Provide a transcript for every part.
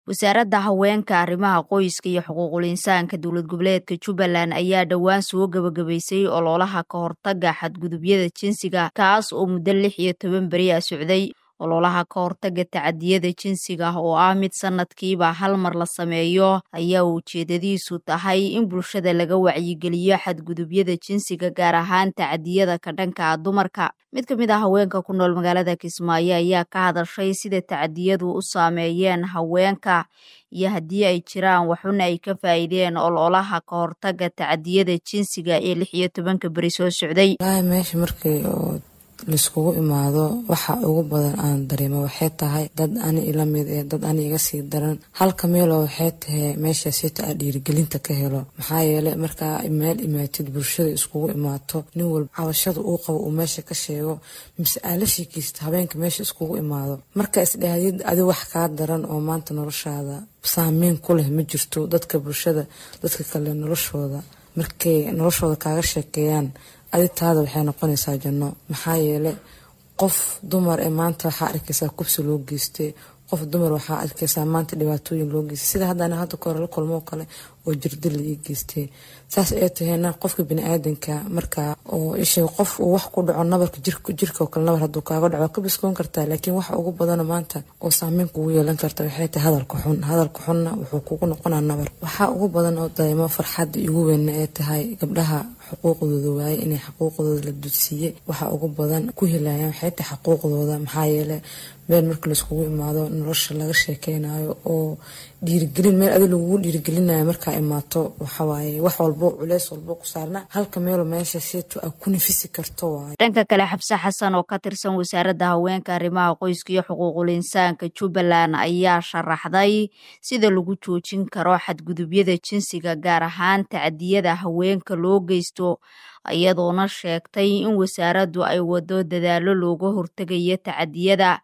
wasaaradda haweenka arrimaha qoyska iyo xuquuqul insaanka dowlad goboleedka jubbaland ayaa dhowaan soo gebagabaysay ololaha ka hortaga xadgudubyada jinsiga kaas oo muddo lix iyo toban beri a socday ololaha ka hortaga tacadiyada jinsiga oo ah mid sanadkiiba hal mar la sameeyo ayaa ujeedadiisu tahay in bulshada laga wacyigeliyo xadgudubyada jinsiga gaar ahaan tacadiyada ka dhanka a dumarka mid ka mid ah haweenka ku nool magaalada kismaayo ayaa ka hadashay sida tacadiyadu u saameeyeen haweenka iyo haddii ay jiraan waxuna ay ka faa'iideen ololaha ka hortaga tacadiyada jinsiga ee lix iyo tobanka beri soo socday meesha markii laiskugu imaado waxa ugu badan aan dareemo waxay tahay dad ani ila mid ee dad ani iga sii daran halka meeloo waxay tahay meesha sita a dhiirigelinta ka helo maxaa yeele markaa meel imaatid bulshada iskugu imaato nin walba cabashada uu qabo uu meesha ka sheego mise aa la sheekaysta habeenka meesha iskugu imaado marka isdhahdid adi wax kaa daran oo maanta noloshaada saameyn ku leh ma jirto dadka bulshada dadka kale noloshooda markay noloshooda kaaga sheekeeyaan aditaada waxay noqonaysaa janno maxaa yeele qof dumar ee maanta waxaa arkaysaa kubsi loo geystay qof dumar waxaa arkaysaa maanta dhibaatooyin loo geystay sida haddana hadda kahore la kulmoo kale oo jirdi la ii geystay saas ay tahayna qofka bini-aadanka markaa oo ishay qof uu wax ku dhaco nabarka jirka oo kale nabar hadduu kaaga dhaco ka biskoon kartaa laakiin waxa ugu badana maanta oo saameyn kugu yeelan karta waxay tahay hadalka xun hadalka xunna wuxuu kugu noqonaa nabar waxaa ugu badan oo dareemo farxadda igu weynna ee tahay gabdhaha xuquuqdooda waaye inay xuquuqdooda la dudsiiyey waxa ugu badan ku helayaan waxay tahay xuquuqdooda maxaa yeele meel marka laiskugu imaado nolosha laga sheekeynayo oo dhiirigelin meel adi lagugu dhiirigelinayo markaa imaato waxawaaye wax walbo culeys walbo ku saarna halka meelo meesha seeto a ku nafisi karto waaye dhanka kale xabse xasan oo ka tirsan wasaaradda haweenka arrimaha qoyska iyo xuquuqul insaanka jubbaland ayaa sharaxday sida lagu joojin karo xadgudubyada jinsiga gaar ahaan tacdiyada haweenka loo geysto iyadoona sheegtay in wasaaraddu ay wado dadaalo looga hortegayo tacadiyada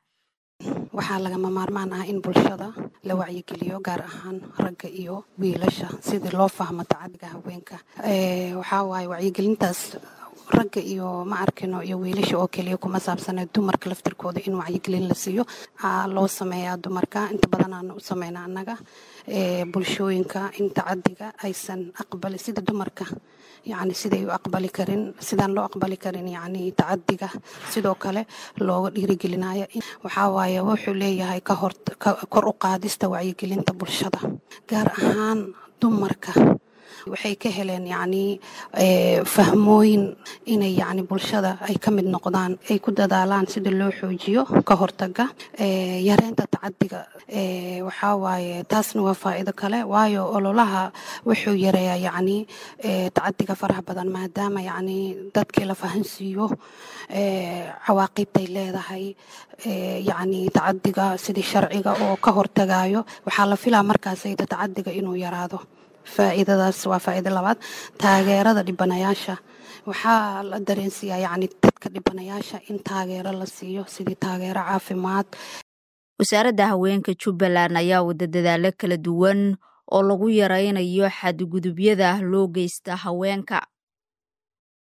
waxaa lagama maarmaan ah in bulshada la wacyigeliyo gaar ahaan ragga iyo wiilasha sidii loo fahmo tacadiga haweenka waxaa waaye wacyigelintaas ragga iyo ma arkino iyo wiilasha oo keliya kuma saabsane dumarka laftirkooda in wacyigelin la siiyo loo sameeyaa dumarka inta badan aan u sameyna annaga bulshooyinka in tacadiga aysan aqbali sida dumarka yacni siday u aqbali karin sidaan loo aqbali karin yacni tacadiga sidoo kale looga dhiirigelinayo waxaa waaye wuxuu leeyahay ka hor kor u qaadista wacyigelinta bulshada gaar ahaan dumarka waxay ka heleen yacni fahmooyin inay yacni bulshada ay ka mid noqdaan ay ku dadaalaan sida loo xoojiyo ka hortaga yareynta tacadiga waxaa waaye taasna waa faa'iido kale waayo ololaha wuxuu yareeyaa yacni tacadiga faraha badan maadaama yacni dadkii la fahansiiyo cawaaqibtay leedahay yacni tacadiga sidii sharciga oo ka hortagayo waxaa la filaa markaasayda tacadiga inuu yaraado faa'iidadaas waa faa'iido labaad taageerada dhibanayaasha waxaa la dareensiiyaa yacni dadka dhibanayaasha in taageero la siiyo sidii taageero caafimaad wasaaradda haweenka jubbaland ayaa wada dadaalo kala duwan oo lagu yaraynayo xadgudubyada loo geysta haweenka